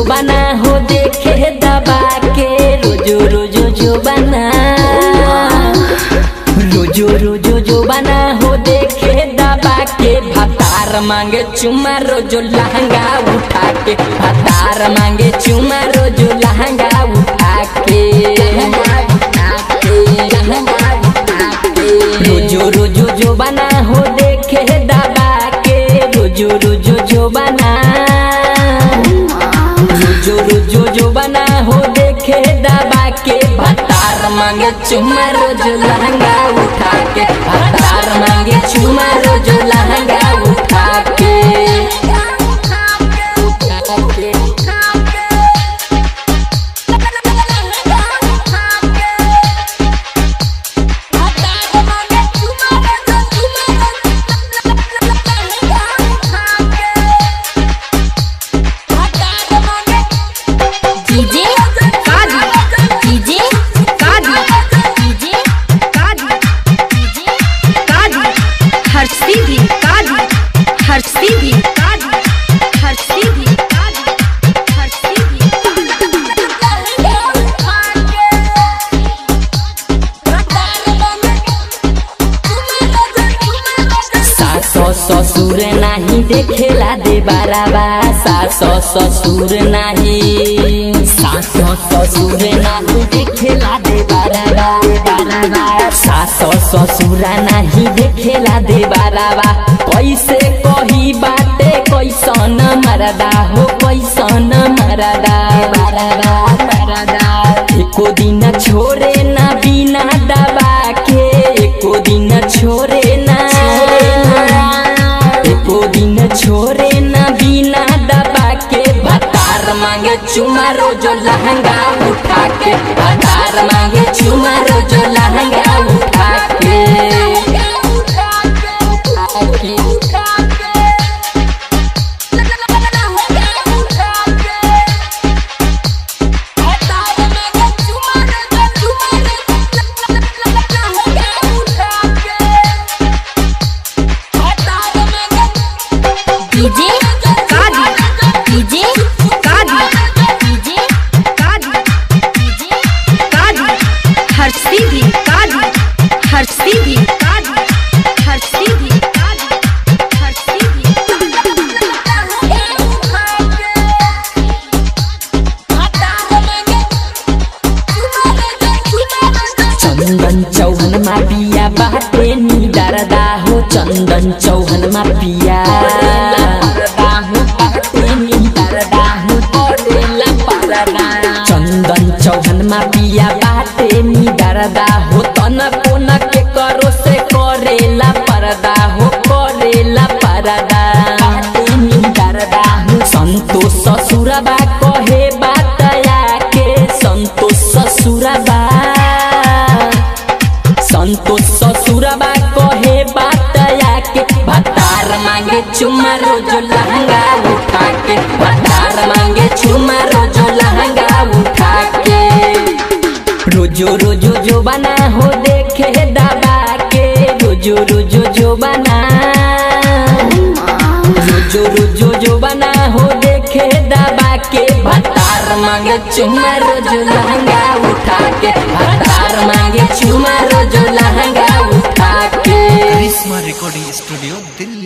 बना हो देखे दबा के रोजो रोजो जो बना रोजो रोजो जो बना हो देखे दबा के भतार मांगे चुमा रोजो लहंगा उठा के भतार मांगे चुमा रोजो लहंगा उठा के रोजो रोजो जो बना हो देखे दबा के रोजो रोजो जो बना रोजो रोजो जो बना हो देखे दबा के भतार मांगे चुमा रोज लहंगा उठा के भतार मांगे चुमा रोज लहंगा उठा के डीजे कादी डीजे कादी डीजे कादी डीजे कादी हर्षी भी कादी हर्षी भी कादी हर्षी भी कादी हर्षी भी सास ससुर नाही देखेला दे बाराबा सास ससुर नाही सास ससुर नाही देखेला दे बाराबा बाराबा सास ससुर नाही देखेला दे बाराबा कैसे कही बाटे कैसन मरदा हो कैसन मरदा बाराबा मरदा एको दिन छोरे ना बिना दबा के एको दिन छोरे ना एको दिन छोरे ना बिना दबा के भतार मांगे चुमा रोजो लहंगा उठा के भतार मांगे चुमा रोजो लहंगा उठा के डीजे कादी डीजे कादी डीजे कादी डीजे कादी हर्षी भी कादी हर्षी भी कादी हर्षी भी कादी हर्षी भी चंदन चौहन मा पिया बाटे नी डरदा हो चंदन चौहन मा पिया चंदन चौहन मा पिया बाटे नी डरदा हो तन कोन के करो से करेला परदा हो करेला परदा नी डरदा हो संतोष ससुरबा कहे बातया के संतोष ससुरबा संतोष ससुरबा कहे बातया के भतार मांगे चुमा रोज लहंगा उठा के भतार मांगे चुमा रोज लहंगा उठा के रोजो रोजो जो बना हो देखे दबा के रोजो रोजो जो बना रोजो रोजो जो बना हो देखे दबा के भतार मांगे चुमा रोज लहंगा उठा के भतार मांगे चुमा रोज लहंगा उठा के करिश्मा रिकॉर्डिंग स्टूडियो दिल्ली